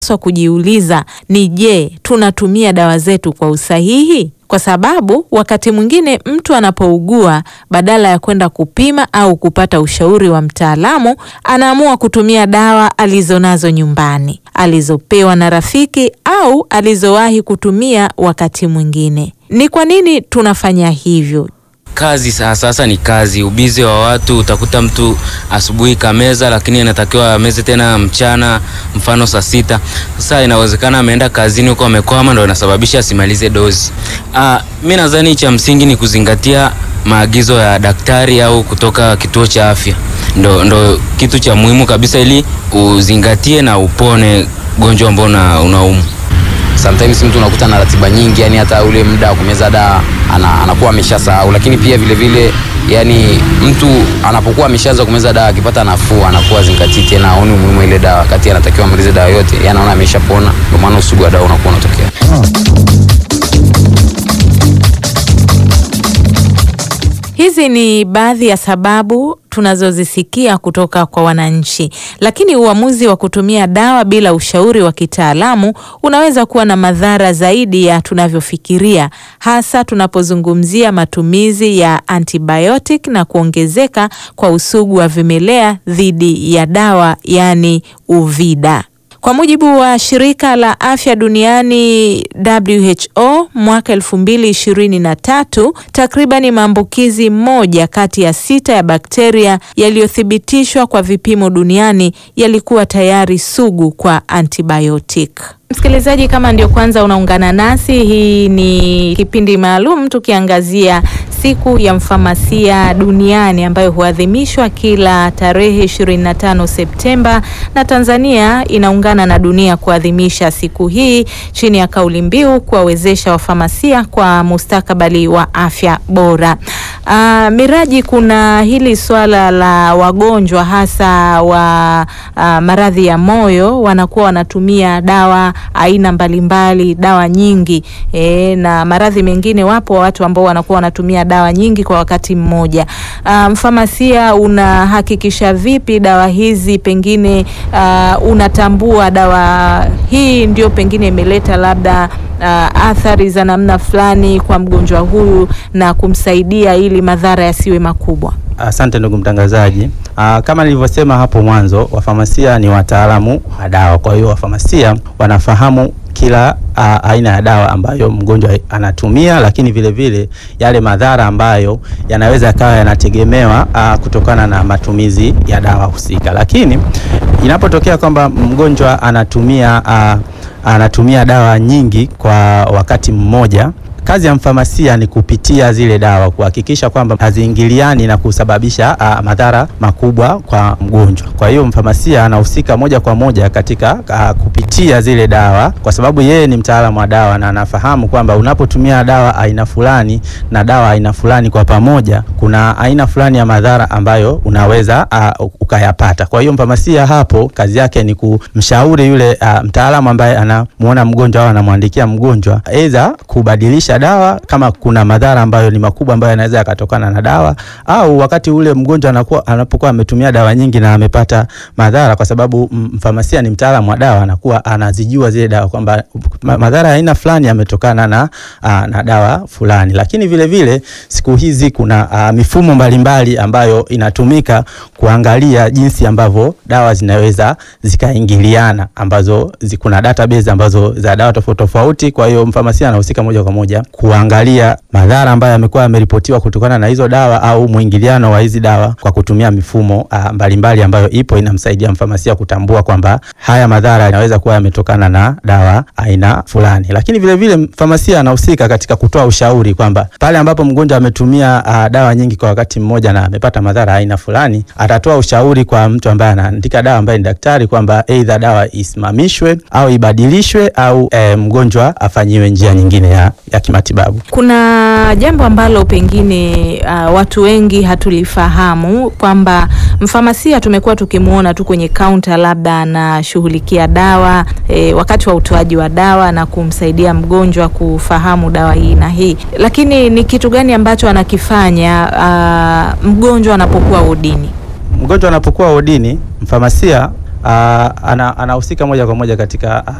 swa kujiuliza ni je, tunatumia dawa zetu kwa usahihi? Kwa sababu wakati mwingine mtu anapougua, badala ya kwenda kupima au kupata ushauri wa mtaalamu, anaamua kutumia dawa alizonazo nyumbani, alizopewa na rafiki au alizowahi kutumia wakati mwingine. Ni kwa nini tunafanya hivyo? Kazi sasa, sasa ni kazi, ubizi wa watu. Utakuta mtu asubuhi kameza, lakini anatakiwa ameze tena mchana, mfano saa sita. Sasa inawezekana ameenda kazini huko amekwama, ndo inasababisha asimalize dozi. Ah, mi nadhani cha msingi ni kuzingatia maagizo ya daktari au kutoka kituo cha afya, ndo, ndo kitu cha muhimu kabisa, ili uzingatie na upone gonjwa ambao unaumu. Sometimes mtu unakuta na ratiba nyingi, yani hata ule muda wa kumeza dawa ana, anakuwa ameshasahau. Lakini pia vile vile yani mtu anapokuwa ameshaanza kumeza dawa akipata nafuu anakuwa zingatii tena, aoni umuhimu ile dawa, wakati anatakiwa amalize dawa yote, yani anaona ameshapona. Ndio maana usugu wa dawa unakuwa unatokea. Hizi ni baadhi ya sababu tunazozisikia kutoka kwa wananchi, lakini uamuzi wa kutumia dawa bila ushauri wa kitaalamu unaweza kuwa na madhara zaidi ya tunavyofikiria, hasa tunapozungumzia matumizi ya antibiotic na kuongezeka kwa usugu wa vimelea dhidi ya dawa, yaani UVIDA. Kwa mujibu wa shirika la afya duniani WHO, mwaka 2023 takribani maambukizi moja kati ya sita ya bakteria yaliyothibitishwa kwa vipimo duniani yalikuwa tayari sugu kwa antibiotic. Msikilizaji, kama ndio kwanza unaungana nasi, hii ni kipindi maalum tukiangazia siku ya mfamasia duniani ambayo huadhimishwa kila tarehe 25 Septemba, na Tanzania inaungana na dunia kuadhimisha siku hii chini ya kauli mbiu kuwawezesha wafamasia kwa mustakabali wa afya bora. Uh, Miraji, kuna hili swala la wagonjwa hasa wa uh, maradhi ya moyo wanakuwa wanatumia dawa aina mbalimbali, dawa nyingi e, na maradhi mengine, wapo watu ambao wanakuwa wanatumia dawa nyingi kwa wakati mmoja. Uh, mfamasia unahakikisha vipi dawa hizi pengine uh, unatambua dawa hii ndio pengine imeleta labda uh, athari za namna fulani kwa mgonjwa huyu na kumsaidia ili madhara yasiwe makubwa? Asante ndugu mtangazaji. Aa, kama nilivyosema hapo mwanzo, wafamasia ni wataalamu wa dawa. Kwa hiyo wafamasia wanafahamu kila a, aina ya dawa ambayo mgonjwa anatumia, lakini vile vile yale madhara ambayo yanaweza yakawa yanategemewa a, kutokana na matumizi ya dawa husika. Lakini inapotokea kwamba mgonjwa anatumia a, anatumia dawa nyingi kwa wakati mmoja kazi ya mfamasia ni kupitia zile dawa kuhakikisha kwamba haziingiliani na kusababisha uh, madhara makubwa kwa mgonjwa. Kwa hiyo mfamasia anahusika moja kwa moja katika uh, kupitia zile dawa, kwa sababu yeye ni mtaalamu wa dawa na anafahamu kwamba unapotumia dawa aina fulani na dawa aina fulani kwa pamoja, kuna aina fulani ya madhara ambayo unaweza uh, ukayapata. Kwa hiyo mfamasia hapo kazi yake ni kumshauri yule uh, mtaalamu ambaye anamuona mgonjwa au anamwandikia mgonjwa aidha kubadilisha dawa kama kuna madhara ambayo ni makubwa ambayo yanaweza yakatokana na dawa, au wakati ule mgonjwa anakuwa anapokuwa ametumia dawa nyingi na amepata madhara, kwa sababu mfamasia ni mtaalamu wa dawa, anakuwa anazijua zile dawa kwamba madhara ya aina fulani yametokana na, aa, na dawa fulani. Lakini vile vile siku hizi kuna aa, mifumo mbalimbali ambayo inatumika kuangalia jinsi ambavyo dawa zinaweza zikaingiliana, ambazo kuna database ambazo za dawa tofauti tofauti. Kwa hiyo mfamasia anahusika moja kwa moja kuangalia madhara ambayo yamekuwa yameripotiwa kutokana na hizo dawa au mwingiliano wa hizi dawa kwa kutumia mifumo mbalimbali uh, mbali ambayo ipo inamsaidia mfamasia kutambua kwamba haya madhara yanaweza kuwa yametokana na dawa aina fulani. Lakini vile vile mfamasia anahusika katika kutoa ushauri kwamba pale ambapo mgonjwa ametumia uh, dawa nyingi kwa wakati mmoja na amepata madhara aina fulani, atatoa ushauri kwa mtu ambaye anaandika dawa ambaye ni daktari kwamba aidha dawa isimamishwe au ibadilishwe au eh, mgonjwa afanyiwe njia nyingine ya, ya kimatibabu. Kuna jambo ambalo pengine uh, watu wengi hatulifahamu kwamba mfamasia tumekuwa tukimwona tu kwenye kaunta, labda anashughulikia dawa e, wakati wa utoaji wa dawa na kumsaidia mgonjwa kufahamu dawa hii na hii, lakini ni kitu gani ambacho anakifanya uh, mgonjwa anapokuwa wodini? Mgonjwa anapokuwa wodini, mfamasia ah, ana- anahusika moja kwa moja katika ah,